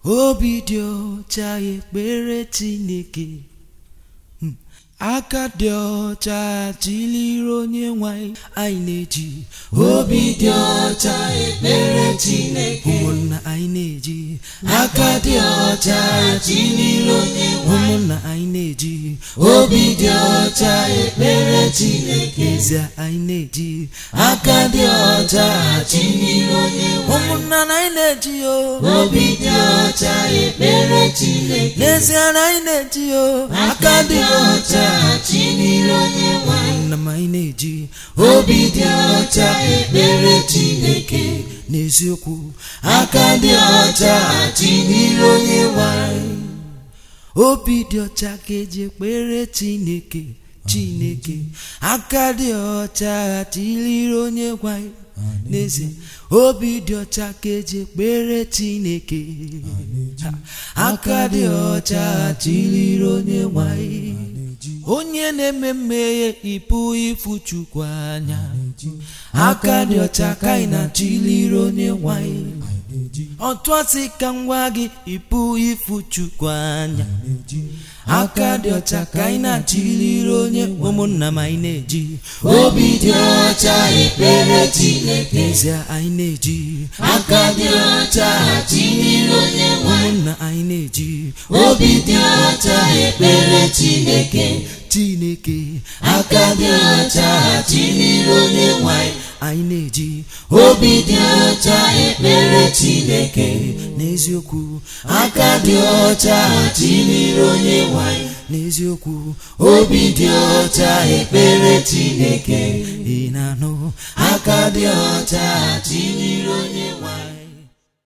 obi dị ọcha ekpere Chineke Hmm. aka dị ọcha chiliri onye nwanyị anyị na-eji obi dị ọcha ekpere Chineke ụmụnna anyị na-eji aka dị ọcha chiliri onye nwanyị ụmụnna anyị na-eji obi dị ọcha ekpere Chineke eze anyị na-eji aka dị ọcha chiliri onye nwanyị ụmụnna na anyị na-eji o obi dị ọcha ekpere Chineke n'ezie na anyị na-eji o aka dị ọcha chiliri onye nwanyị ụmụnna m anyị na-eji obi dị ọcha ekpere Chineke n'eziokwu aka dị ọcha chiliri onye nwanyị obi dị ọcha ka eji ekpere Chineke Chineke aka dị ọcha chiliri onye nwanyị n'ezie obi dị ọcha ka eji ekpere Chineke Ha, aka dị ọcha chiliri onye nwanyị onye na-eme mmehie ịpụ ịfụ Chukwu anya aka dị ọcha ka anyị na-achiliri onye nwanyị otu asị ka m gwa gị ịpụ ịfụ Chukwu anya aka dị ọcha ka anyị na-achiliri onye ụmụnna m anyị na-eji obi dị ọcha ekpere Chineke n'ezie anyị na-eji aka dị ọcha chiliri onye nwanyị ụmụnna anyị na-eji obi dị ọcha ekpere Chineke Chineke aka dị ọcha chiliri onye nwanyị anyị na-eji obi dị ọcha ekpere Chineke n'eziokwu aka dị ọcha chiliri onye nwanyị n'eziokwu obi dị ọcha ekpere Chineke ị na-anụ aka dị ọcha chiliri onye nwanyị